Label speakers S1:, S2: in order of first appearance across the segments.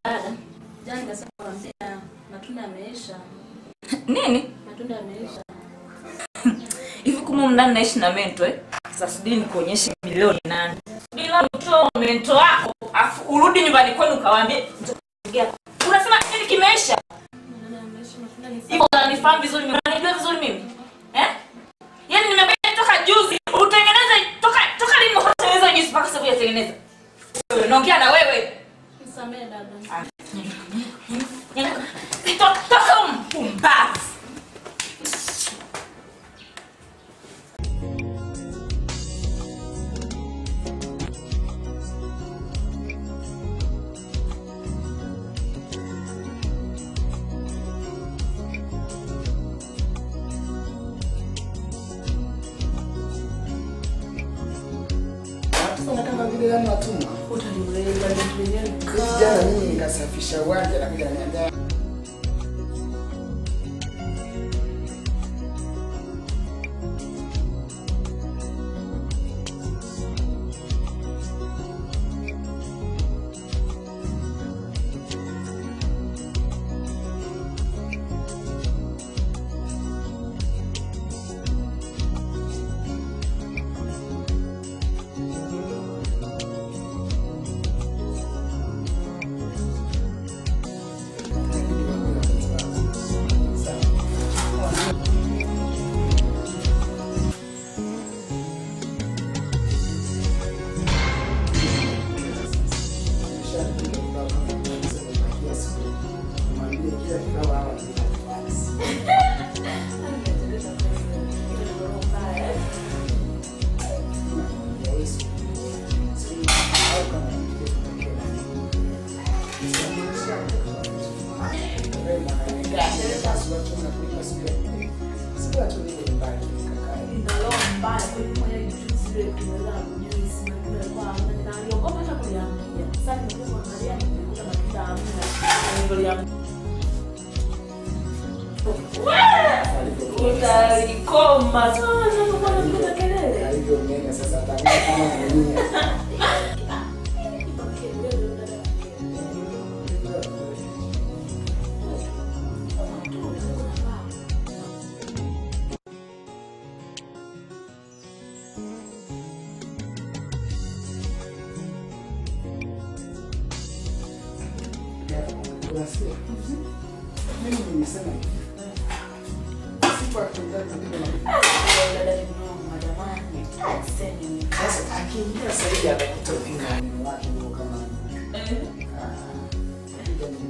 S1: Dada, jana nikasema kwambia matunda yameisha.
S2: Nini?
S1: Matunda yameisha.
S2: Hivi kuma mndani naishi na mento eh? Sasa subiri nikuonyeshe milioni nane. Bila utoa mento wako, afu urudi nyumbani kwenu ukawaambie "Nitakupigia." Unasema nini kimeisha?
S1: Matunda yameisha, matunda ni
S2: Hivyo unanifahamu vizuri mimi, unanijua vizuri mimi. Eh? Yaani nimeambia toka juzi, utengeneze toka toka lini unatengeneza juice mpaka sasa hujatengeneza? Wewe naongea na wewe.
S1: Nisamehe dada.
S2: To- Toka mpumbavu.
S3: Sasa kama vile yani watumwa.
S1: Utaniweza ndio
S3: Jana mimi nikasafisha uwanja na kuja niambia
S2: Utalikoma.
S3: Mimi nimesema hivi. Siku akiingia katika Sasa akiingia sasa hivi atakuta upinzani wake huo kama ah, kuja ni-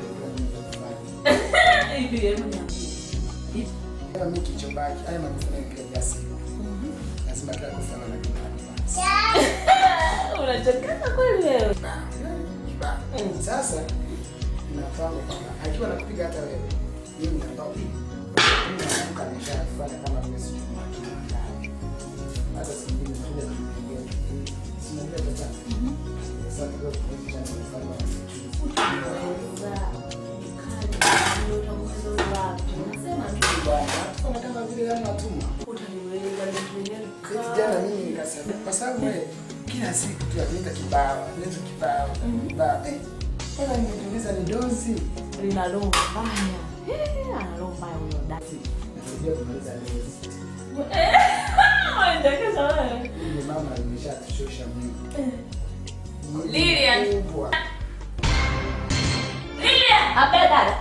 S3: Kama mimi kichobaki, haya manufaa ya kila siku. Lazima kila kufa na kibali.
S2: Unachokana kweli wewe.
S3: Sasa nafahamu kwamba akiwa nakupiga hata wewe, mimi ambao mimi naamka nishafanya kama vile sijui mwakili. Hata siku nyingine tunakuja kumpigia. Sinajua tata. Sasa kwa kuonyesha kufanya Bwana, kama vile yani watumwa. Jana mimi nikasema kwa sababu wewe kila siku tu anaenda kibao, anaenda kibao, kibao. Eh, kama nimetuliza ni dozi.
S1: linalomba mbaya Eh, analomba mbaya huyo dada
S3: Nasaidia kumaliza dozi.
S2: Unachekesha wewe.
S3: Yule mama ameshatushosha mwili. Mwili
S2: Lilian.
S3: mkubwa.
S2: Lilian, abe dada.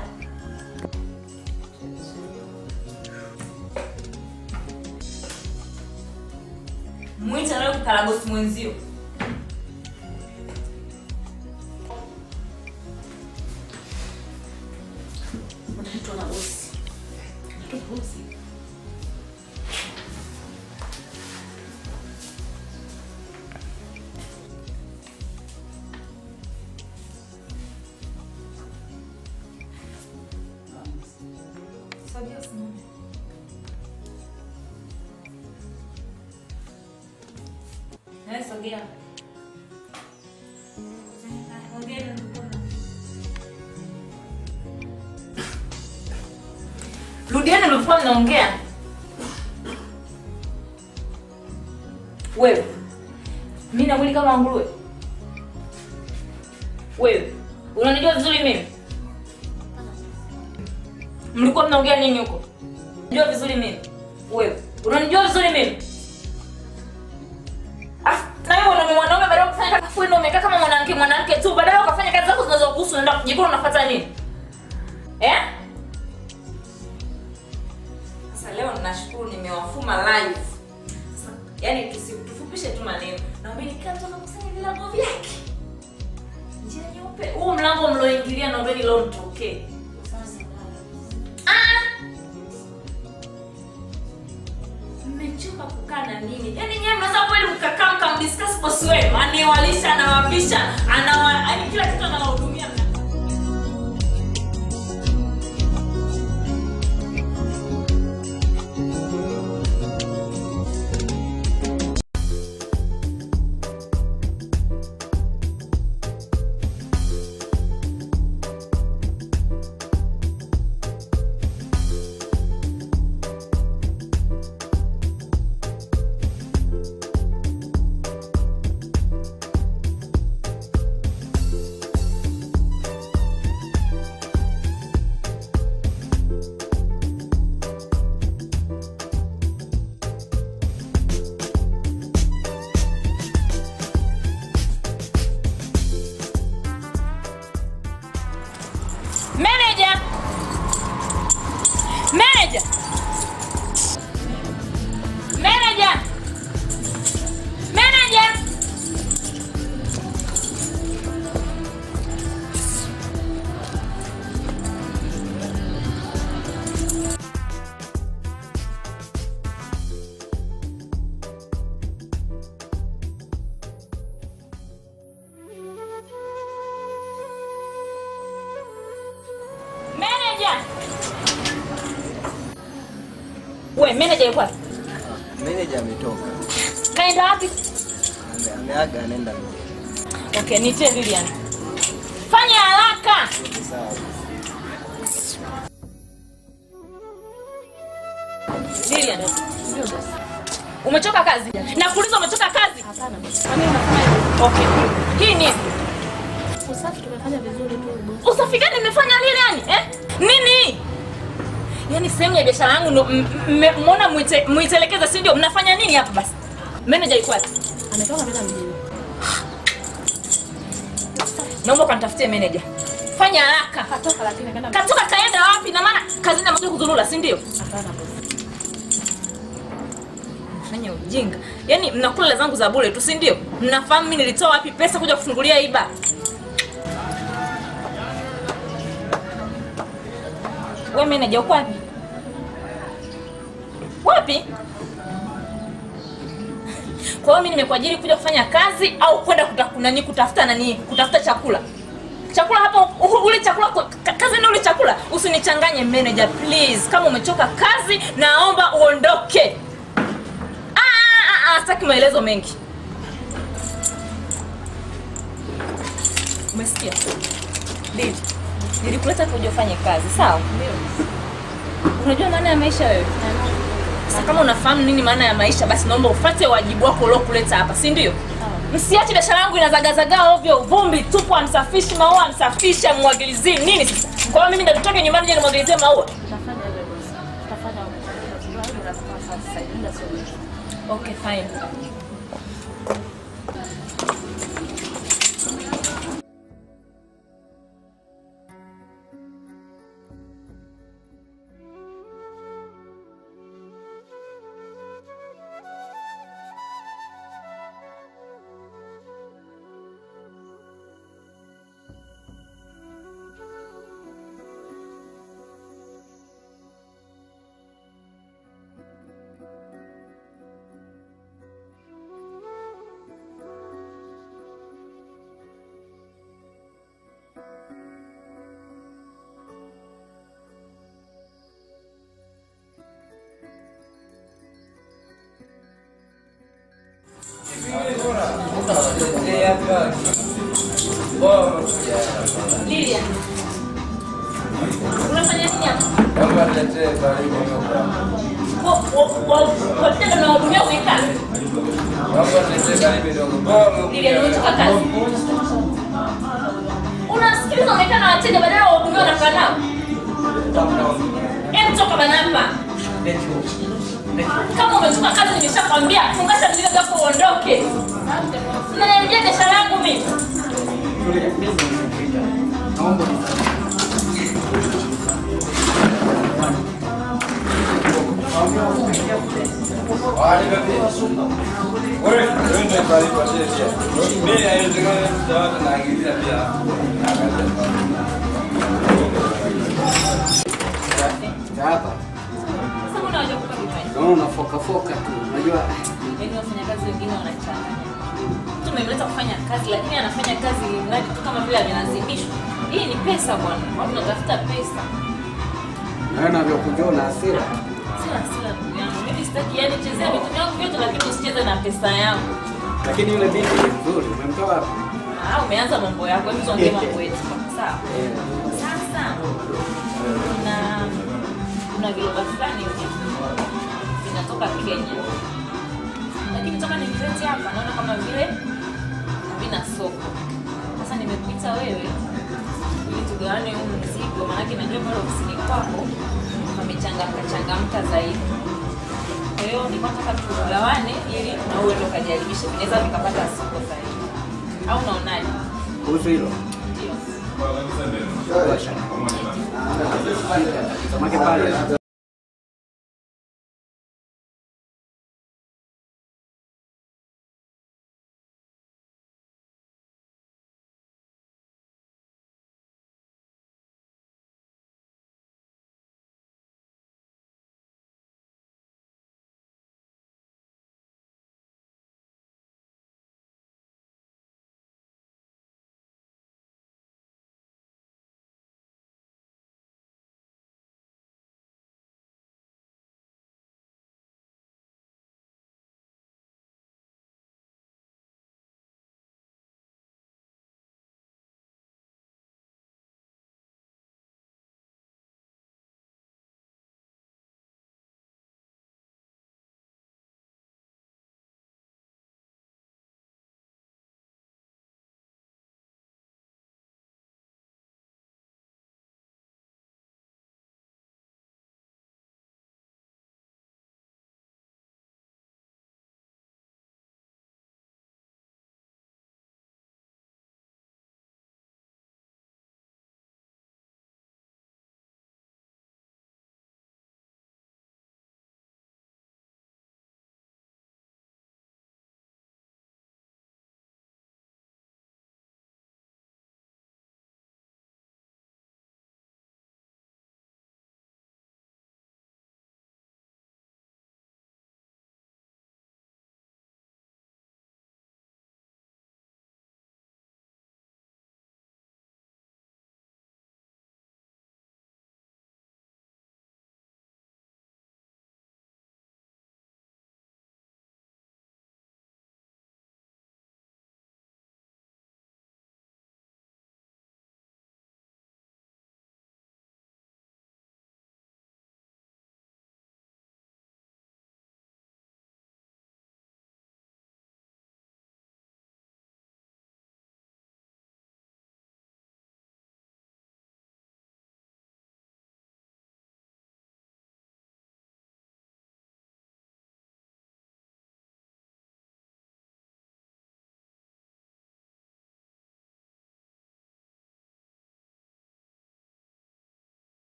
S2: Mwita leo kukaragosi mwenzio.
S1: unaitwa na bosi Unaitwa bosi
S2: Sogea usimame. Eh, sogea. Ongea na mkono. Rudiani mlikuwa mnaongea. Wewe. Mimi na mwili kama nguruwe. Wewe. unanijua vizuri mimi mlikuwa mnaongea nini huko unanijua vizuri mimi wewe unanijua vizuri mimi Afu, na wewe mwanaume mwanaume baada ya kufanya kazi afu ndio umekaa kama mwanamke mwanamke tu baadaye ukafanya kazi zako zinazokuhusu unaenda kujikuna unafuata nini eh sasa leo ninashukuru nimewafuma live sasa yani tusi- tufupishe tu maneno naomba nikaa tu nakusanya vilago vyake njia nyeupe huu mlango mlioingilia naombeni leo mtokee Ah! mmechoka kukaa na nini yaani nyewe mnaweza kweli mkakaa mkamdiscuss bosi wenu aniwalisha anawapisha anawa yaani kila kitu anawahudumia mna Manager! Manager! Manager! Manager! Manager! We, manager yuko wapi?
S4: Meneja ametoka.
S2: Kaenda wapi?
S4: Ame- Ameaga anaenda mbele.
S2: Okay, nitie Lilian. Fanya haraka.
S4: Sawa.
S2: Lilian. Umechoka kazi? Nakuuliza umechoka kazi?
S1: Hapana bosi. Kwa nini unasema hivyo?
S2: Okay. Hii ni
S1: Usafi tumefanya vizuri tu bosi.
S2: usafi gani nimefanya Lilian? Eh? Nini? Yaani sehemu ya biashara yangu ndo m- m- mmeona muite- muitelekeza si ndio? Mnafanya nini hapa basi? Manager yuko wapi?
S1: Ametoka kwenda mjini.
S2: Naomba kanitafutie manager. Fanya haraka.
S1: Katoka lakini kaenda
S2: Katoka kaenda wapi? Na maana kazini amekuja kuzurura, si ndio?
S1: Hapana bosi.
S2: Fanya ujinga. Yaani mnakula hela zangu za bure tu, si ndio? Mnafahamu mimi nilitoa wapi pesa kuja kufungulia hii bar? Wewe manager uko wapi? Wapi? Kwa hiyo mimi nimekuajiri kuja kufanya kazi au kwenda kuta- nani kutafuta nani kutafuta chakula? Chakula hapo u- ule chakula kwa- ka- kazi ni ule chakula. Usinichanganye manager please. Kama umechoka kazi naomba uondoke. Ah, ah, ah, sitaki maelezo mengi. Umesikia? Dili. Nilikuleta kuja ufanye kazi, sawa? Unajua maana ya maisha wewe? Sasa kama unafahamu nini maana ya maisha, basi naomba ufuate wajibu wako uliokuleta hapa, si ndio? Msiache biashara yangu inazagazagaa ovyo, vumbi tupu, amsafishi maua, amsafishe, amwagilizie nini sasa? Kwa hiyo mimi ndo nitoke nyumbani je nimwagilizie maua?
S1: Tutafanya hivyo bosi. Tutafanya hivyo. Tunafanya sasa hivi. Muda sio mwingi.
S2: Okay, fine. Lilian. Unafanya nini hapa? Kwa- kwa- kwa- kwa tendo unahudumia umekaa. Lilian, umetoka kazi. unasikiliza umekaa na wateja badala wahudumiwa na fanao em toka bana hapa kama umetoka kazi nimeshakwambia fungasha mzigo zako uondoke nanarudia biashara yangu mimi
S3: Naomba hapa.
S2: sasa mbona waje kupa vinywaji
S3: Naona unafoka foka tu. Unajua
S2: yaani wafanyakazi wengine wanachanganya tumemleta kufanya kazi lakini anafanya kazi mradi tu kama vile amelazimishwa hii ni pesa bwana watu tunatafuta pesa
S3: naona vya kujona hasira.
S2: sina hasira ndugu yangu mimi sitaki yani chezea vitu vyangu vyote lakini usicheze na pesa yangu
S3: Lakini yule binti ni mzuri. Umemtoa wapi?
S2: Ah, umeanza mambo yako hebu tuongee mambo yetu sawa sasa kuna kuna viroba fulani hivi vinatoka kenya lakini toka nivilete hapa naona kama vile havina soko sasa nimekuita wewe ili tugawane huu mzigo maanake najua pale ofisini kwako pamechangamka changamka zaidi kwa hiyo nilikuwa nataka tugawane ili na uwe ndo kajaribishe vinaweza vikapata soko zaidi au unaonaje
S3: Kuhusu hilo.
S2: ndio
S3: Samaki pale